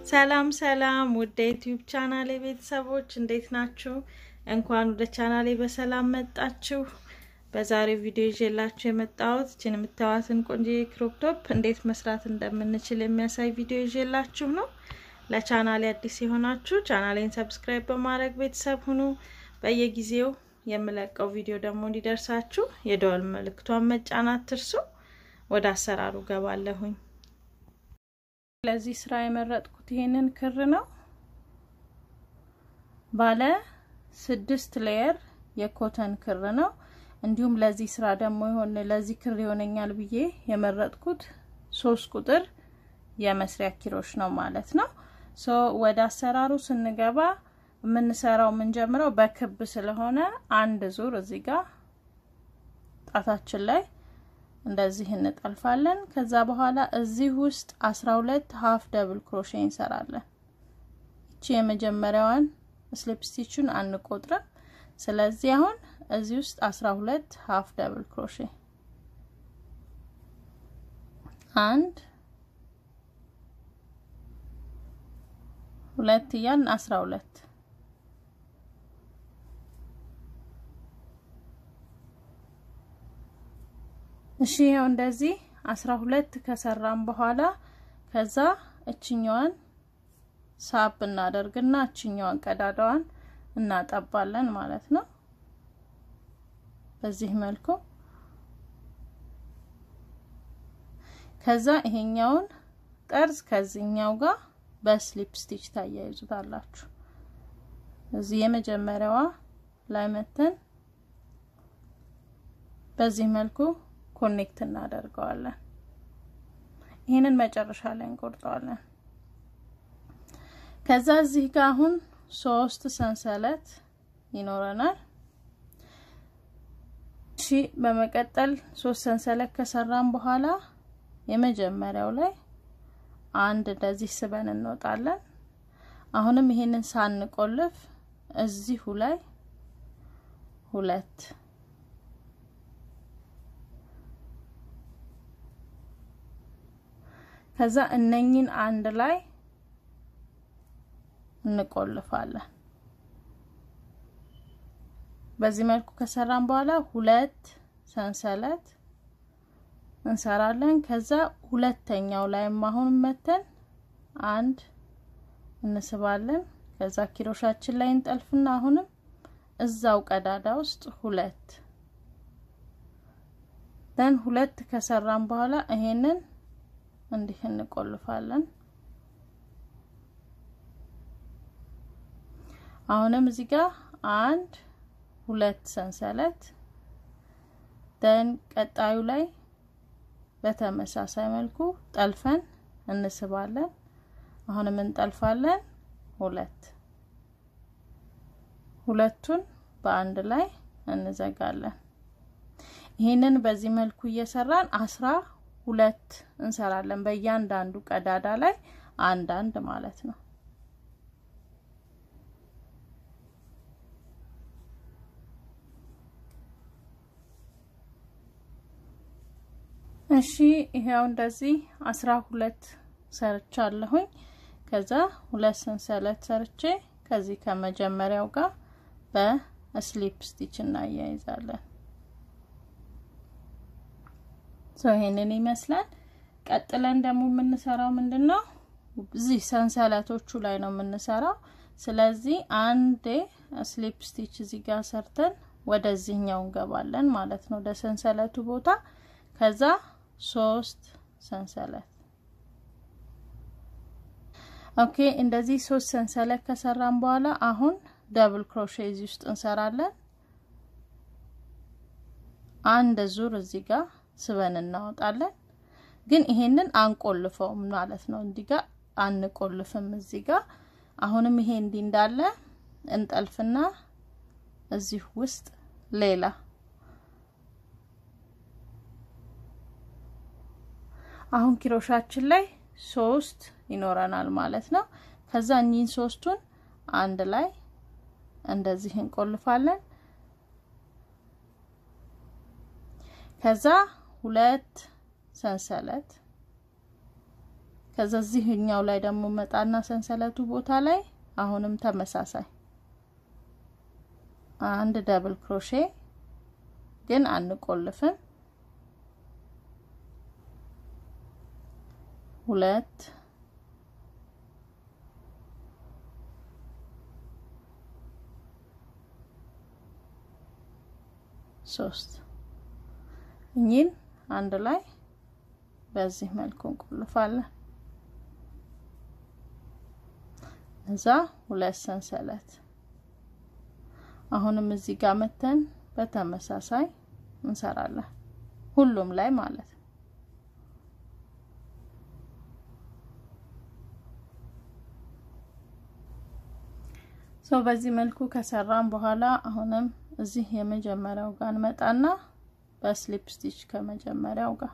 ሰላም ሰላም ውድ የዩቲዩብ ቻናሌ ቤተሰቦች እንዴት ናችሁ? እንኳን ወደ ቻናሌ በሰላም መጣችሁ። በዛሬው ቪዲዮ ይዤላችሁ የመጣሁት እችን የምታዩትን ቆንጆ ክሮፕ ቶፕ እንዴት መስራት እንደምንችል የሚያሳይ ቪዲዮ ይዤላችሁ ነው። ለቻናሌ አዲስ የሆናችሁ ቻናሌን ሰብስክራይብ በማድረግ ቤተሰብ ሁኑ። በየጊዜው የምለቀው ቪዲዮ ደግሞ እንዲደርሳችሁ የደወል ምልክቷን መጫን አትርሱ። ወደ አሰራሩ ገባለሁኝ። ለዚህ ስራ የመረጥኩት ይሄንን ክር ነው። ባለ ስድስት ሌየር የኮተን ክር ነው። እንዲሁም ለዚህ ስራ ደግሞ የሆነ ለዚህ ክር ይሆነኛል ብዬ የመረጥኩት ሶስት ቁጥር የመስሪያ ኪሮች ነው ማለት ነው። ሶ ወደ አሰራሩ ስንገባ የምንሰራው የምንጀምረው በክብ ስለሆነ አንድ ዙር እዚህ ጋር ጣታችን ላይ እንደዚህ እንጠልፋለን። ከዛ በኋላ እዚህ ውስጥ አስራ ሁለት ሀፍ ደብል ክሮሼ እንሰራለን። እቺ የመጀመሪያዋን ስሊፕ ስቲቹን አንቆጥርም። ስለዚህ አሁን እዚህ ውስጥ አስራ ሁለት ሀፍ ደብል ክሮሼ አንድ ሁለት እያልን አስራ ሁለት እሺ ያው እንደዚህ አስራ ሁለት ከሰራን በኋላ ከዛ እችኛዋን ሳብ እናደርግና እችኛዋን ቀዳዳዋን እናጠባለን ማለት ነው። በዚህ መልኩ ከዛ ይሄኛውን ጠርዝ ከዚህኛው ጋር በስሊፕ ስቲች ታያይዙታላችሁ። እዚህ የመጀመሪያዋ ላይ መተን በዚህ መልኩ ኮኔክት እናደርገዋለን። ይህንን መጨረሻ ላይ እንቆርጠዋለን። ከዛ እዚህ ጋር አሁን ሶስት ሰንሰለት ይኖረናል። እሺ በመቀጠል ሶስት ሰንሰለት ከሰራን በኋላ የመጀመሪያው ላይ አንድ እንደዚህ ስበን እንወጣለን። አሁንም ይሄንን ሳንቆልፍ እዚሁ ላይ ሁለት ከዛ እነኝን አንድ ላይ እንቆልፋለን። በዚህ መልኩ ከሰራን በኋላ ሁለት ሰንሰለት እንሰራለን። ከዛ ሁለተኛው ላይም አሁን መተን አንድ እንስባለን። ከዛ ኪሮሻችን ላይ እንጠልፍና አሁንም እዛው ቀዳዳ ውስጥ ሁለት ደን ሁለት ከሰራን በኋላ ይሄንን እንዲህ እንቆልፋለን። አሁንም እዚህ ጋር አንድ ሁለት ሰንሰለት ደን ቀጣዩ ላይ በተመሳሳይ መልኩ ጠልፈን እንስባለን። አሁንም እንጠልፋለን። ሁለት ሁለቱን በአንድ ላይ እንዘጋለን። ይህንን በዚህ መልኩ እየሰራን አስራ ሁለት እንሰራለን። በእያንዳንዱ ቀዳዳ ላይ አንድ አንድ ማለት ነው። እሺ ይሄው እንደዚህ አስራ ሁለት ሰርቻለሁኝ። ከዛ ሁለት ሰንሰለት ሰርቼ ከዚህ ከመጀመሪያው ጋር በስሊፕ ስቲች እናያይዛለን። ሶ ይሄንን ይመስላል። ቀጥለን ደግሞ የምንሰራው ምንድነው? እዚህ ሰንሰለቶቹ ላይ ነው የምንሰራው። ስለዚህ አንዴ ስሊፕ ስቲች እዚህ ጋር ሰርተን ወደዚህኛው እንገባለን ማለት ነው፣ ወደ ሰንሰለቱ ቦታ። ከዛ ሶስት ሰንሰለት ኦኬ። እንደዚህ ሶስት ሰንሰለት ከሰራን በኋላ አሁን ደብል ክሮሼ እዚህ ውስጥ እንሰራለን። አንድ ዙር እዚህ ጋር ስበን እናወጣለን። ግን ይሄንን አንቆልፈውም ማለት ነው። እንዲህ ጋር አንቆልፍም። እዚህ ጋር አሁንም ይሄ እንዲህ እንዳለ እንጠልፍና እዚህ ውስጥ ሌላ አሁን ኪሮሻችን ላይ ሶስት ይኖረናል ማለት ነው። ከዛ እኚህን ሶስቱን አንድ ላይ እንደዚህ እንቆልፋለን። ከዛ ሁለት ሰንሰለት ከዛ እዚህኛው ላይ ደግሞ መጣና ሰንሰለቱ ቦታ ላይ አሁንም ተመሳሳይ አንድ ደብል ክሮሼ ግን አንቆልፍም። ሁለት ሶስት እኚህን አንድ ላይ በዚህ መልኩ እንቆልፋለን። እዛ ሁለት ሰንሰለት አሁንም እዚህ ጋር መተን በተመሳሳይ እንሰራለን ሁሉም ላይ ማለት ነው። ሰው በዚህ መልኩ ከሰራን በኋላ አሁንም እዚህ የመጀመሪያው ጋር እንመጣና በስሊፕ ስቲች ከመጀመሪያው ጋር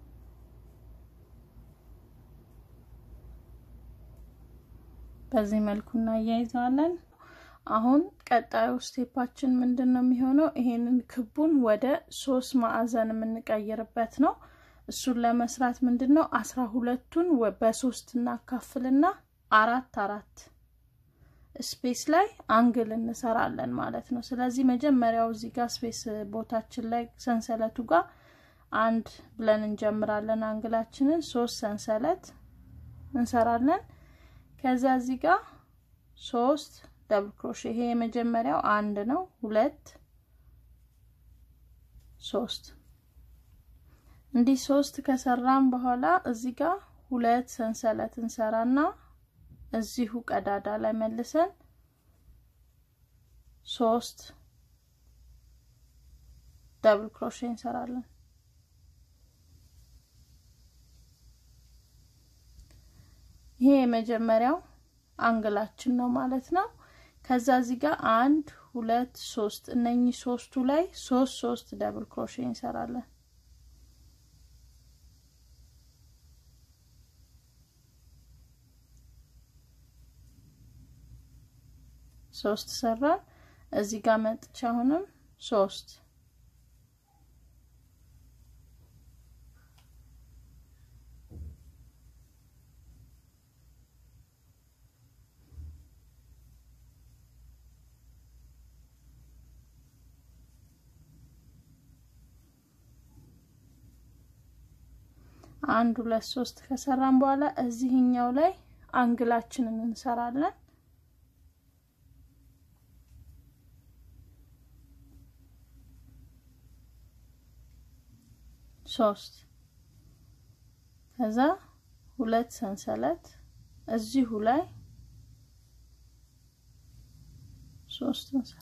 በዚህ መልኩ እናያይዘዋለን። አሁን ቀጣዩ ስቴፓችን ምንድን ነው የሚሆነው? ይሄንን ክቡን ወደ ሶስት ማዕዘን የምንቀይርበት ነው። እሱን ለመስራት ምንድን ነው አስራ ሁለቱን በሶስት እናካፍልና አራት አራት ስፔስ ላይ አንግል እንሰራለን ማለት ነው። ስለዚህ መጀመሪያው እዚህ ጋር ስፔስ ቦታችን ላይ ሰንሰለቱ ጋር አንድ ብለን እንጀምራለን። አንግላችንን ሶስት ሰንሰለት እንሰራለን። ከዛ እዚህ ጋር ሶስት ደብል ክሮሼ ይሄ የመጀመሪያው አንድ ነው። ሁለት ሶስት እንዲህ ሶስት ከሰራን በኋላ እዚህ ጋር ሁለት ሰንሰለት እንሰራና እዚሁ ቀዳዳ ላይ መልሰን ሶስት ደብል ክሮሼ እንሰራለን። ይሄ የመጀመሪያው አንግላችን ነው ማለት ነው። ከዛ እዚህ ጋር አንድ ሁለት ሶስት እነኚህ ሶስቱ ላይ ሶስት ሶስት ደብል ክሮሼ እንሰራለን። ሶስት ሰራን። እዚህ ጋር መጥቻ አሁንም ሶስት አንድ ሁለት ሶስት ከሰራን በኋላ እዚህኛው ላይ አንግላችንን እንሰራለን። ሶስት ከዛ ሁለት ሰንሰለት እዚሁ ላይ ሶስት እንሰራ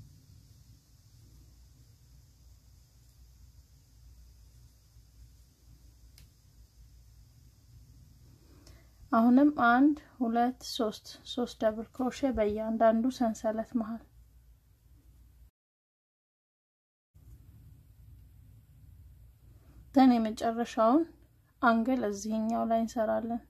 አሁንም አንድ ሁለት ሶስት ሶስት ደብል ክሮሼ በእያንዳንዱ ሰንሰለት መሃል ደን የመጨረሻውን አንግል እዚህኛው ላይ እንሰራለን።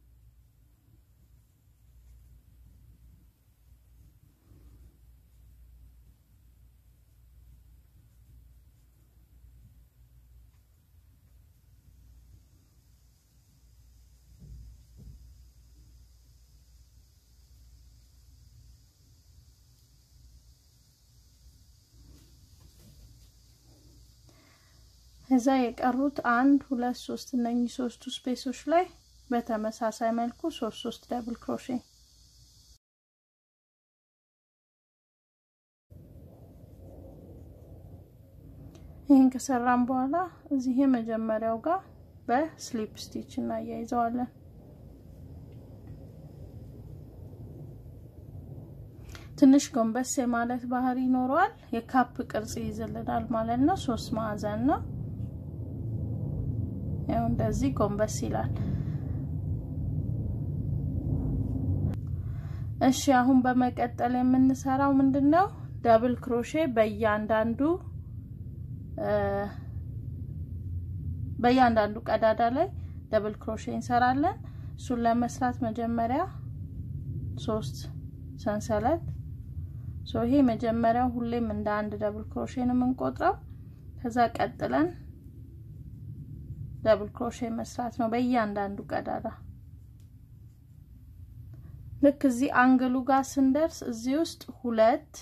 እዛ የቀሩት አንድ ሁለት ሶስት እነኚህ ሶስቱ ስፔሶች ላይ በተመሳሳይ መልኩ ሶስት ሶስት ደብል ክሮሼ ይህን ከሰራን በኋላ እዚህ የመጀመሪያው ጋር በስሊፕ ስቲች እናያይዘዋለን። ትንሽ ጎንበስ የማለት ባህሪ ይኖረዋል። የካፕ ቅርጽ ይይዝልናል ማለት ነው። ሶስት ማዕዘን ነው። ያው እንደዚህ ጎንበስ ይላል። እሺ አሁን በመቀጠል የምንሰራው ምንድነው? ደብል ክሮሼ በእያንዳንዱ በእያንዳንዱ ቀዳዳ ላይ ደብል ክሮሼ እንሰራለን። እሱን ለመስራት መጀመሪያ ሶስት ሰንሰለት ሶ ይሄ መጀመሪያው ሁሌም እንደ አንድ ደብል ክሮሼ ነው የምንቆጥረው። ከዛ ቀጥለን ደብል ክሮሼ መስራት ነው በእያንዳንዱ ቀዳዳ ልክ እዚህ አንግሉ ጋር ስንደርስ እዚህ ውስጥ ሁለት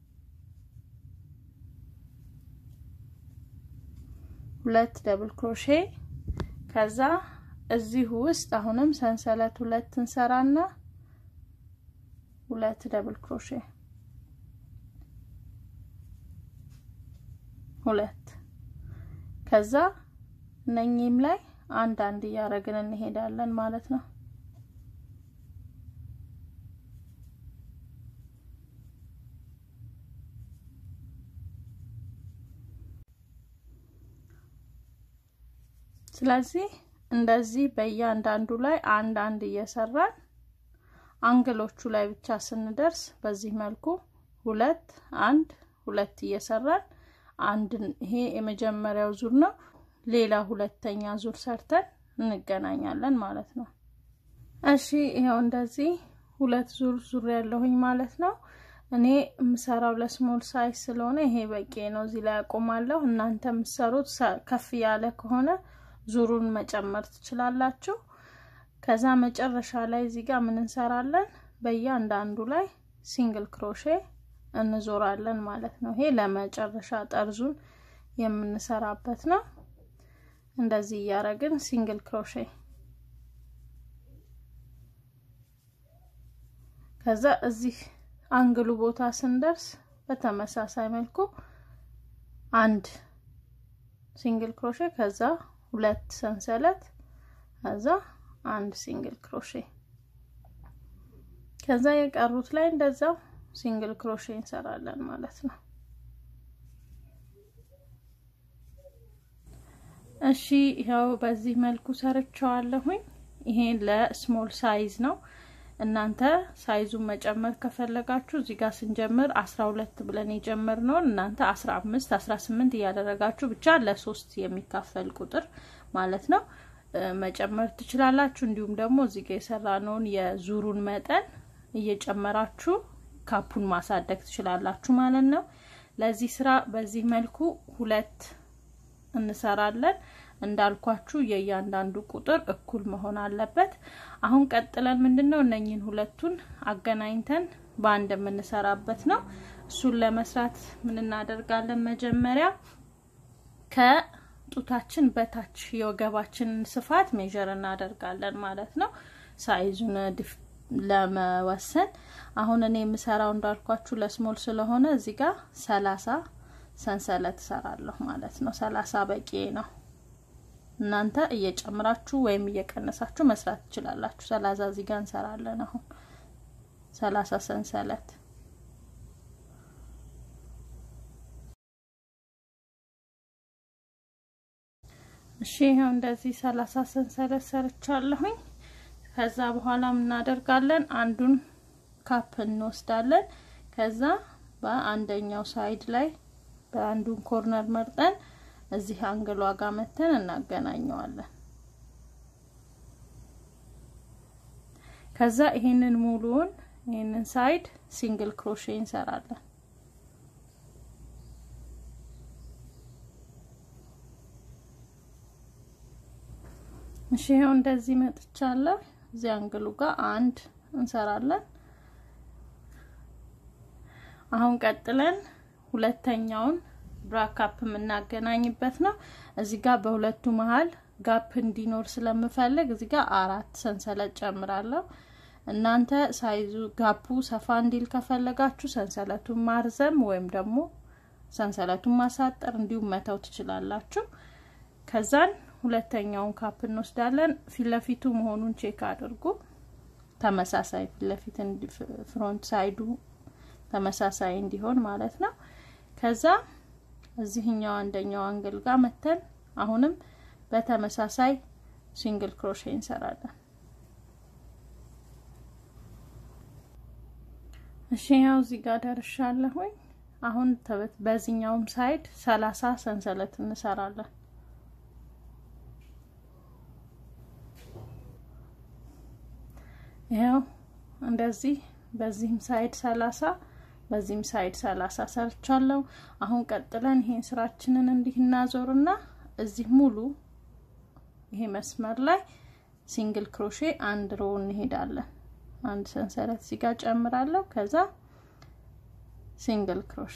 ሁለት ደብል ክሮሼ ከዛ እዚሁ ውስጥ አሁንም ሰንሰለት ሁለት እንሰራና ሁለት ደብል ክሮሼ ሁለት ከዛ እነኚህም ላይ አንድ አንድ እያደረግን እንሄዳለን ማለት ነው። ስለዚህ እንደዚህ በእያንዳንዱ ላይ አንድ አንድ እየሰራን አንግሎቹ ላይ ብቻ ስንደርስ በዚህ መልኩ ሁለት አንድ ሁለት እየሰራን አንድ ይሄ የመጀመሪያው ዙር ነው። ሌላ ሁለተኛ ዙር ሰርተን እንገናኛለን ማለት ነው። እሺ ይኸው እንደዚህ ሁለት ዙር ዙር ያለሁኝ ማለት ነው። እኔ የምሰራው ለስሞል ሳይዝ ስለሆነ ይሄ በቂ ነው። እዚህ ላይ አቆማለሁ። እናንተ የምትሰሩት ከፍ ያለ ከሆነ ዙሩን መጨመር ትችላላችሁ። ከዛ መጨረሻ ላይ እዚህ ጋር ምን እንሰራለን? በእያንዳንዱ ላይ ሲንግል ክሮሼ እንዞራለን ማለት ነው። ይሄ ለመጨረሻ ጠርዙን የምንሰራበት ነው። እንደዚህ እያደረግን ሲንግል ክሮሼ ከዛ እዚህ አንግሉ ቦታ ስንደርስ በተመሳሳይ መልኩ አንድ ሲንግል ክሮሼ ከዛ ሁለት ሰንሰለት ከዛ አንድ ሲንግል ክሮሼ ከዛ የቀሩት ላይ እንደዛው ሲንግል ክሮሼ እንሰራለን ማለት ነው። እሺ ይኸው በዚህ መልኩ ሰርቸዋለሁኝ። ይሄ ለስሞል ሳይዝ ነው። እናንተ ሳይዙን መጨመር ከፈለጋችሁ እዚህ ጋር ስንጀምር አስራ ሁለት ብለን የጀመርነውን እናንተ አስራ አምስት አስራ ስምንት እያደረጋችሁ ብቻ ለሶስት የሚካፈል ቁጥር ማለት ነው መጨመር ትችላላችሁ። እንዲሁም ደግሞ እዚህ ጋር የሰራነውን የዙሩን መጠን እየጨመራችሁ ካፑን ማሳደግ ትችላላችሁ ማለት ነው። ለዚህ ስራ በዚህ መልኩ ሁለት እንሰራለን። እንዳልኳችሁ የእያንዳንዱ ቁጥር እኩል መሆን አለበት። አሁን ቀጥለን ምንድነው እነኝን ሁለቱን አገናኝተን በአንድ የምንሰራበት ነው። እሱን ለመስራት ምን እናደርጋለን? መጀመሪያ ከጡታችን በታች የወገባችንን ስፋት ሜዥር እናደርጋለን ማለት ነው ሳይዙን ለመወሰን አሁን እኔ የምሰራው እንዳልኳችሁ ለስሞል ስለሆነ እዚህ ጋር ሰላሳ ሰንሰለት እሰራለሁ ማለት ነው። ሰላሳ በቂ ነው። እናንተ እየጨምራችሁ ወይም እየቀነሳችሁ መስራት ትችላላችሁ። ሰላሳ እዚህ ጋር እንሰራለን። አሁን ሰላሳ ሰንሰለት እሺ፣ ይኸው እንደዚህ ሰላሳ ሰንሰለት ሰርቻለሁኝ። ከዛ በኋላ እናደርጋለን አንዱን ካፕ እንወስዳለን። ከዛ በአንደኛው ሳይድ ላይ በአንዱን ኮርነር መርጠን እዚህ አንግሏ ጋር መተን እናገናኘዋለን። ከዛ ይሄንን ሙሉውን ይሄንን ሳይድ ሲንግል ክሮሼ እንሰራለን። እሺ ይሄው እንደዚህ መጥቻለሁ። እዚህ አንግሉ ጋር አንድ እንሰራለን። አሁን ቀጥለን ሁለተኛውን ብራካፕ የምናገናኝበት ነው። እዚህ ጋር በሁለቱ መሀል ጋፕ እንዲኖር ስለምፈልግ እዚህ ጋር አራት ሰንሰለት ጨምራለሁ። እናንተ ሳይዙ ጋፑ ሰፋ እንዲል ከፈለጋችሁ ሰንሰለቱን ማርዘም ወይም ደግሞ ሰንሰለቱን ማሳጠር እንዲሁም መተው ትችላላችሁ። ከዛን ሁለተኛውን ካፕ እንወስዳለን። ፊት ለፊቱ መሆኑን ቼክ አድርጉ። ተመሳሳይ ፊት ለፊት ፍሮንት ሳይዱ ተመሳሳይ እንዲሆን ማለት ነው። ከዛ እዚህኛው አንደኛው አንግል ጋር መተን አሁንም በተመሳሳይ ሲንግል ክሮሼ እንሰራለን። እሺ ያው እዚህ ጋር ደርሻለሁኝ። አሁን በዚህኛውም ሳይድ ሰላሳ ሰንሰለት እንሰራለን። ያው እንደዚህ በዚህም ሳይድ ሰላሳ በዚህም ሳይድ ሰላሳ ሰርቻለሁ። አሁን ቀጥለን ይሄን ስራችንን እንዲህ እናዞርና እዚህ ሙሉ ይሄ መስመር ላይ ሲንግል ክሮሼ አንድ ሮ እንሄዳለን። አንድ ሰንሰለት እዚህ ጋር ጨምራለሁ። ከዛ ሲንግል ክሮሼ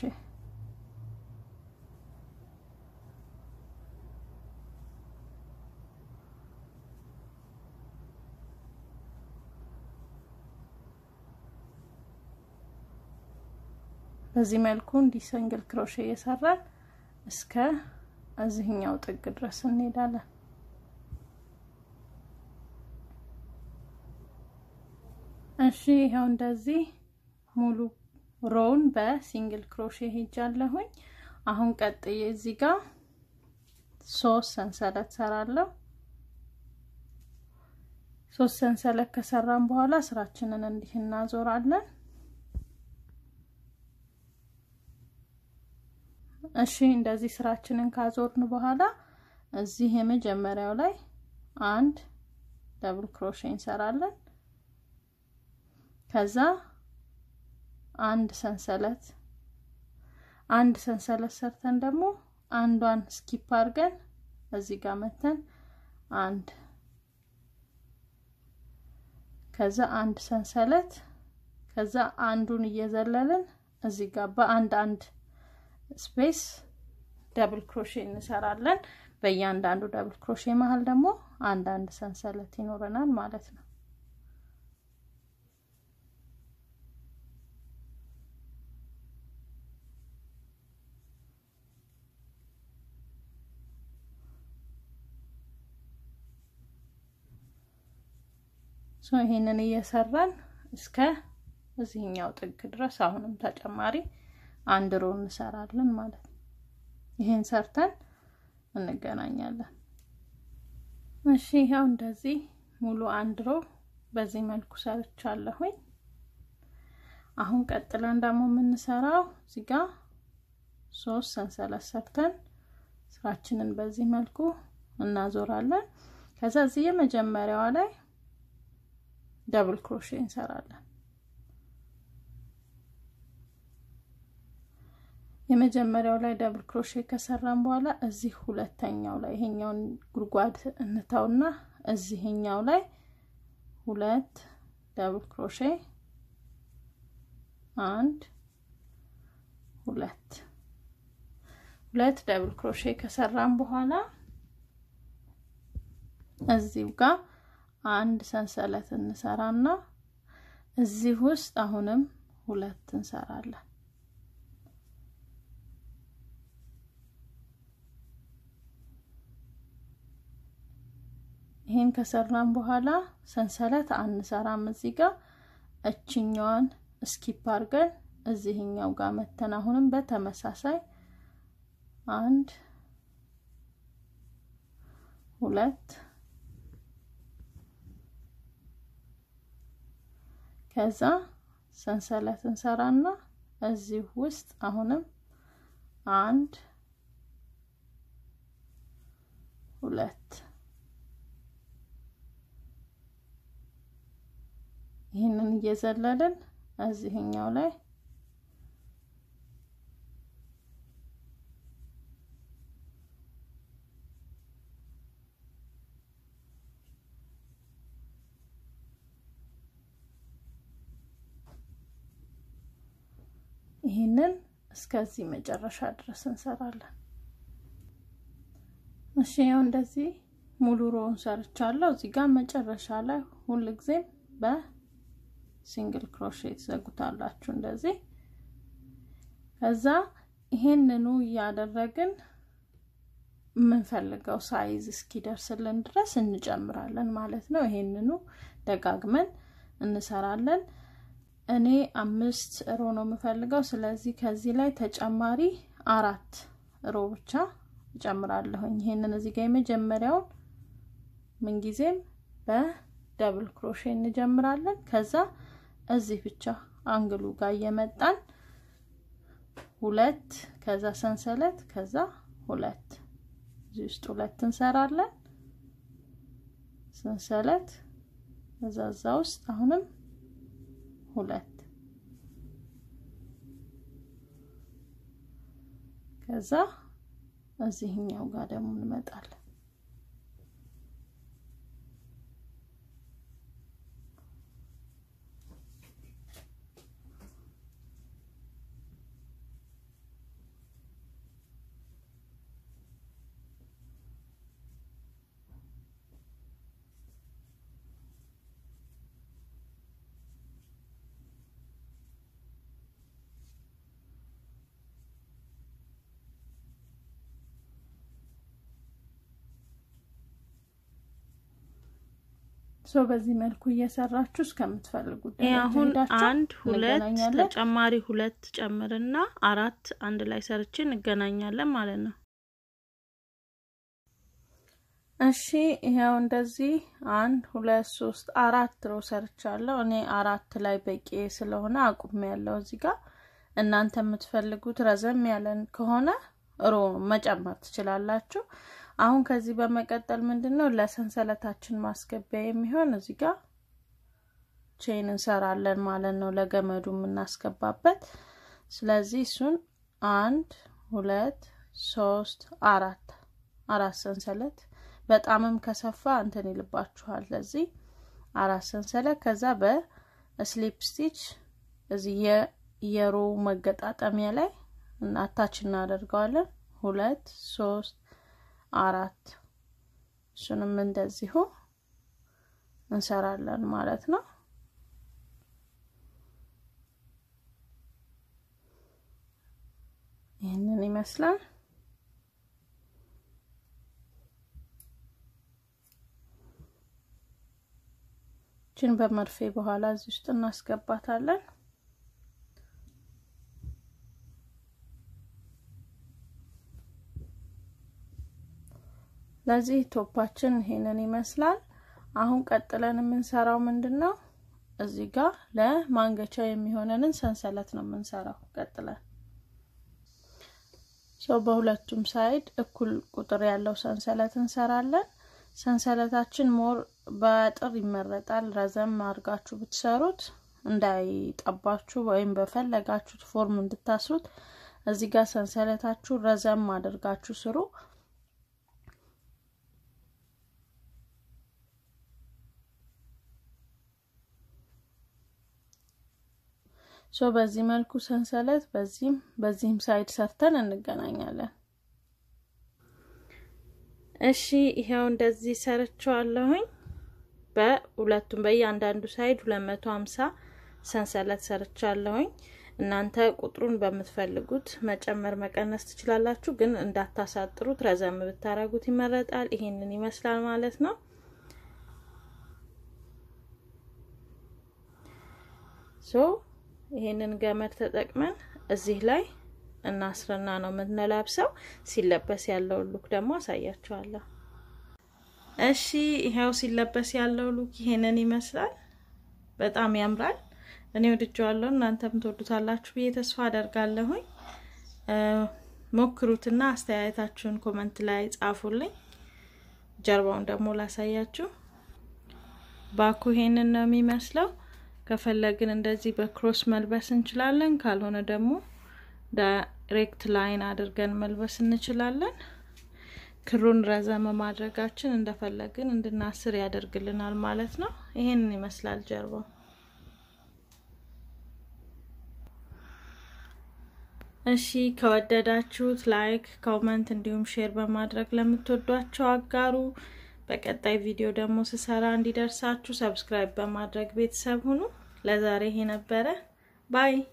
በዚህ መልኩ እንዲህ ሲንግል ክሮሼ እየሰራን እስከ እዚህኛው ጥግ ድረስ እንሄዳለን። እሺ ይኸው እንደዚህ ሙሉ ሮውን በሲንግል ክሮሼ ሄጃለሁኝ። አሁን ቀጥዬ እዚህ ጋር ሶስት ሰንሰለት ሰራለሁ። ሶስት ሰንሰለት ከሰራን በኋላ ስራችንን እንዲህ እናዞራለን። እሺ እንደዚህ ስራችንን ካዞርን በኋላ እዚህ የመጀመሪያው ላይ አንድ ደብል ክሮሼ እንሰራለን። ከዛ አንድ ሰንሰለት አንድ ሰንሰለት ሰርተን ደግሞ አንዷን ስኪፕ አድርገን እዚህ ጋር መተን አንድ ከዛ አንድ ሰንሰለት ከዛ አንዱን እየዘለልን እዚህ ጋር በአንድ አንድ ስፔስ ደብል ክሮሼ እንሰራለን። በእያንዳንዱ ደብል ክሮሼ መሀል ደግሞ አንድ አንድ ሰንሰለት ይኖረናል ማለት ነው። ሶ ይሄንን እየሰራን እስከ እዚህኛው ጥግ ድረስ አሁንም ተጨማሪ አንድ ሮ እንሰራለን ማለት ነው። ይሄን ሰርተን እንገናኛለን። እሺ ይኸው እንደዚህ ሙሉ አንድ ሮ በዚህ መልኩ ሰርቻለሁኝ። አሁን ቀጥለን ደግሞ የምንሰራው እዚህ ጋር ሶስት ሰንሰለት ሰርተን ስራችንን በዚህ መልኩ እናዞራለን። ከዛ እዚህ የመጀመሪያዋ ላይ ደብል ክሮሼ እንሰራለን። የመጀመሪያው ላይ ደብል ክሮሼ ከሰራን በኋላ እዚህ ሁለተኛው ላይ ይሄኛውን ጉድጓድ እንተውና እዚህኛው ላይ ሁለት ደብል ክሮሼ አንድ ሁለት ሁለት ደብል ክሮሼ ከሰራን በኋላ እዚሁ ጋር አንድ ሰንሰለት እንሰራና እዚህ ውስጥ አሁንም ሁለት እንሰራለን። ይሄን ከሰራን በኋላ ሰንሰለት አንሰራም። እዚህ ጋር እችኛዋን ስኪፕ አድርገን እዚህኛው ጋር መተን አሁንም በተመሳሳይ አንድ ሁለት ከዛ ሰንሰለት እንሰራና እዚህ ውስጥ አሁንም አንድ ሁለት ይህንን እየዘለልን እዚህኛው ላይ ይህንን እስከዚህ መጨረሻ ድረስ እንሰራለን። እሺ ያው እንደዚህ ሙሉ ሮውን ሰርቻለሁ። እዚህ ጋር መጨረሻ ላይ ሁል ጊዜም በሲንግል ክሮሼ ትዘጉታላችሁ እንደዚህ። ከዛ ይሄንኑ እያደረግን የምንፈልገው ሳይዝ እስኪደርስልን ድረስ እንጨምራለን ማለት ነው። ይሄንኑ ደጋግመን እንሰራለን። እኔ አምስት ሮ ነው የምፈልገው። ስለዚህ ከዚህ ላይ ተጨማሪ አራት ሮ ብቻ እጨምራለሁኝ። ይሄንን እዚህ ጋር የመጀመሪያውን ምንጊዜም በደብል ክሮሼ እንጀምራለን። ከዛ እዚህ ብቻ አንግሉ ጋር እየመጣን ሁለት ከዛ ሰንሰለት ከዛ ሁለት እዚህ ውስጥ ሁለት እንሰራለን። ሰንሰለት እዛ እዛ ውስጥ አሁንም ሁለት ከዛ እዚህኛው ጋር ደግሞ እንመጣለን። ሶ በዚህ መልኩ እየሰራችሁ እስከምትፈልጉት ይህ አሁን ሄዳችሁ አንድ ሁለት እንገናኛለን። ተጨማሪ ሁለት ጨምርና አራት አንድ ላይ ሰርቼ እንገናኛለን ማለት ነው። እሺ ይኸው እንደዚህ አንድ ሁለት ሶስት አራት ሮ ሰርቻለሁ። እኔ አራት ላይ በቂ ስለሆነ አቁሜ ያለው እዚህ ጋር እናንተ የምትፈልጉት ረዘም ያለን ከሆነ ሮ መጨመር ትችላላችሁ። አሁን ከዚህ በመቀጠል ምንድን ነው ለሰንሰለታችን ማስገቢያ የሚሆን እዚህ ጋር ቼን እንሰራለን ማለት ነው፣ ለገመዱ የምናስገባበት። ስለዚህ እሱን አንድ ሁለት ሶስት አራት አራት ሰንሰለት በጣምም ከሰፋ እንትን ይልባችኋል። ለዚህ አራት ሰንሰለት ከዛ በስሊፕ ስቲች እዚህ የሮ መገጣጠሚያ ላይ አታች እናደርገዋለን። ሁለት ሶስት አራት እሱንም እንደዚሁ እንሰራለን ማለት ነው። ይህንን ይመስላል። ችን በመርፌ በኋላ እዚህ ውስጥ እናስገባታለን። ለዚህ ቶፓችን ይሄንን ይመስላል። አሁን ቀጥለን የምንሰራው ምንድን ነው? እዚህ ጋር ለማንገቻ የሚሆነንን ሰንሰለት ነው የምንሰራው። ቀጥለን ሰው በሁለቱም ሳይድ እኩል ቁጥር ያለው ሰንሰለት እንሰራለን። ሰንሰለታችን ሞር በአጥር ይመረጣል። ረዘም አድርጋችሁ ብትሰሩት እንዳይጠባችሁ ወይም በፈለጋችሁት ፎርም እንድታስሩት እዚህ ጋር ሰንሰለታችሁ ረዘም አድርጋችሁ ስሩ። ሶ በዚህ መልኩ ሰንሰለት በዚህም በዚህም ሳይድ ሰርተን እንገናኛለን። እሺ ይሄው እንደዚህ ሰርቸዋለሁኝ። በሁለቱም በእያንዳንዱ ሳይድ 250 ሰንሰለት ሰርቻለሁኝ። እናንተ ቁጥሩን በምትፈልጉት መጨመር መቀነስ ትችላላችሁ፣ ግን እንዳታሳጥሩት ረዘም ብታረጉት ይመረጣል። ይሄንን ይመስላል ማለት ነው። ሶ ይሄንን ገመድ ተጠቅመን እዚህ ላይ እናስርና ነው የምንለብሰው። ሲለበስ ያለውን ሉክ ደግሞ አሳያችኋለሁ። እሺ ይሄው ሲለበስ ያለው ሉክ ይሄንን ይመስላል። በጣም ያምራል። እኔ ወድጀዋለሁ። እናንተም ትወዱታላችሁ ብዬ ተስፋ አደርጋለሁኝ። ሞክሩትና አስተያየታችሁን ኮመንት ላይ ጻፉልኝ። ጀርባውን ደግሞ ላሳያችሁ። ባኩ ይሄንን ነው የሚመስለው። ከፈለግን እንደዚህ በክሮስ መልበስ እንችላለን። ካልሆነ ደግሞ ዳይሬክት ላይን አድርገን መልበስ እንችላለን። ክሩን ረዘመ ማድረጋችን እንደፈለግን እንድናስር ያደርግልናል ማለት ነው። ይሄንን ይመስላል ጀርባው። እሺ ከወደዳችሁት ላይክ፣ ኮመንት እንዲሁም ሼር በማድረግ ለምትወዷቸው አጋሩ። በቀጣይ ቪዲዮ ደግሞ ስሰራ እንዲደርሳችሁ ሰብስክራይብ በማድረግ ቤተሰብ ሁኑ። ለዛሬ ይሄ ነበረ። ባይ